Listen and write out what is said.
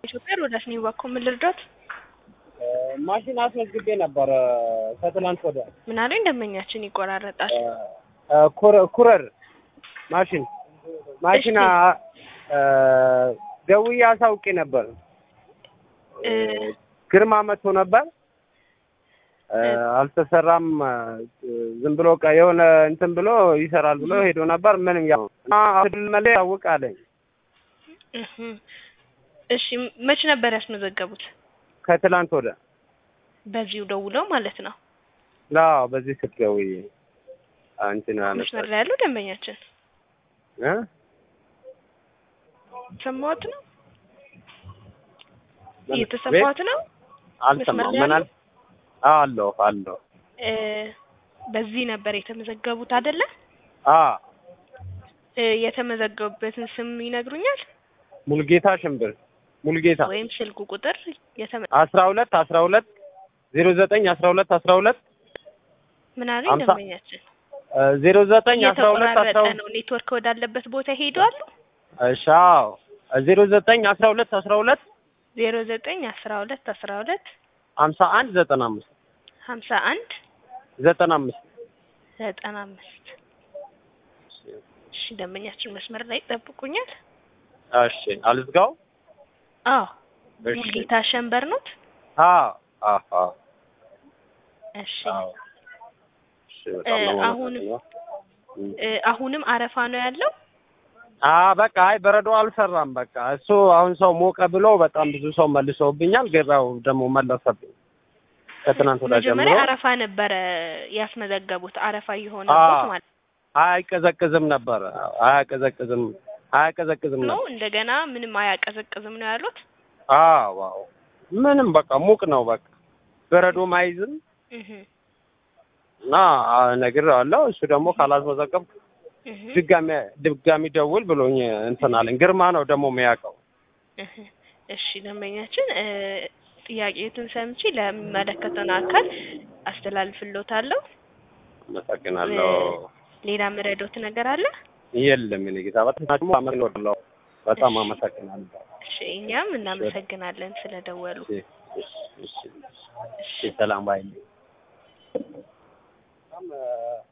ኢትዮጵያ ሮዳስ ነው ባኮ ምን ልርዳት? ማሽን አስመዝግቤ ነበር ከትናንት ወዲያ ምን አለኝ ደንበኛችን ይቆራረጣል። ኩረ- ኩረር ማሽን ማሽን እሺ። አ- አ፣ ደውዬ አሳውቄ ነበር። እ፣ ግርማ መጥቶ ነበር አ፣ አልተሰራም። አ፣ ዝም ብሎ ቃ የሆነ እንትን ብሎ ይሰራል ብሎ ሄዶ ነበር። ምንም ያው እና አሁን መለ ያውቅ አለኝ። እህ። እሺ መች ነበር ያስመዘገቡት? ከትላንት ወዲያ በዚሁ ደውለው ማለት ነው። አዎ፣ በዚህ ስልክ ደውዬ አንቺ ነው መስመር ያነሳሽ ላይ ያለው ደንበኛችን እ ሰማሁት ነው ምን? እየተሰማሁት ነው። አልሰማም። መስመር ላይ ምን ያለው? አል አለሁ አለሁ እ፣ በዚህ ነበር የተመዘገቡት አይደለ? አ እ፣ የተመዘገቡበትን ስም ይነግሩኛል ሙልጌታ ሽምብር ሙልጌታ ወይም ስልኩ ቁጥር የተመ አስራ ሁለት አስራ ሁለት ዜሮ ዘጠኝ አስራ ሁለት አስራ ሁለት ምን አለኝ አምሳ- ደንበኛችን ዜሮ ዘጠኝ አስራ ሁለት አስራ እየተቆራረጠ ሁለት ነው። ኔትወርክ ወዳለበት ቦታ ይሄዳሉ። እሺ አዎ ዜሮ ዘጠኝ አስራ ሁለት አስራ ሁለት ዜሮ ዘጠኝ አስራ ሁለት አስራ ሁለት ሀምሳ አንድ ዘጠና አምስት ሀምሳ አንድ ዘጠና አምስት ዘጠና አምስት እሺ ደንበኛችን መስመር ላይ ይጠብቁኛል። እሺ አልዝጋው አዎ እሺ ሙልጌታ ሸንበር ኖት። አዎ አዎ አዎ እሺ አዎ እሺ በጣም ነው እ፣ አሁንም- የማመሰግነው። እም። እ፣ አሁንም አረፋ ነው ያለው። አ በቃ አይ በረዶ አልሰራም። በቃ እሱ አሁን ሰው ሞቀ ብሎ በጣም ብዙ ሰው መልሰውብኛል። ገበያው ደግሞ መለሰብኝ ከትናንት ወዲያ ጀምሮ መጀመሪያ አረፋ ነበረ ያስመዘገቡት። አረፋ የሆነበት አዎ። ማለት አይቀዘቅዝም ነበር። አያቀዘቅዝም አያቀዘቅዝም ነው። ነበር። እንደገና ምንም አያቀዘቅዝም ነው ያሉት። አዎ አዎ ምንም በቃ ሙቅ ነው። በቃ በረዶም አይዝም እህ እና እነግረዋለሁ። እሱ ደግሞ ካላስመዘገብ እህ ድጋሚ ድጋሚ ደውል ብሎኝ እንትን አለኝ። ግርማ ነው ደግሞ የሚያውቀው። እህ እሺ ደንበኛችን እ፣ ጥያቄዎትን ሰምቼ ለሚመለከተውን አካል አስተላልፍሎታለሁ። አመሰግናለሁ። ሌላ ምረዶት ነገር አለ? የለም እኔ ጌታ በጣም ደግሞ አመሰግናለሁ። በጣም አመሰግናለሁ። እሺ እኛም እናመሰግናለን ስለደወሉ። እሺ እሺ እሺ እሺ ሰላም ባይ በጣም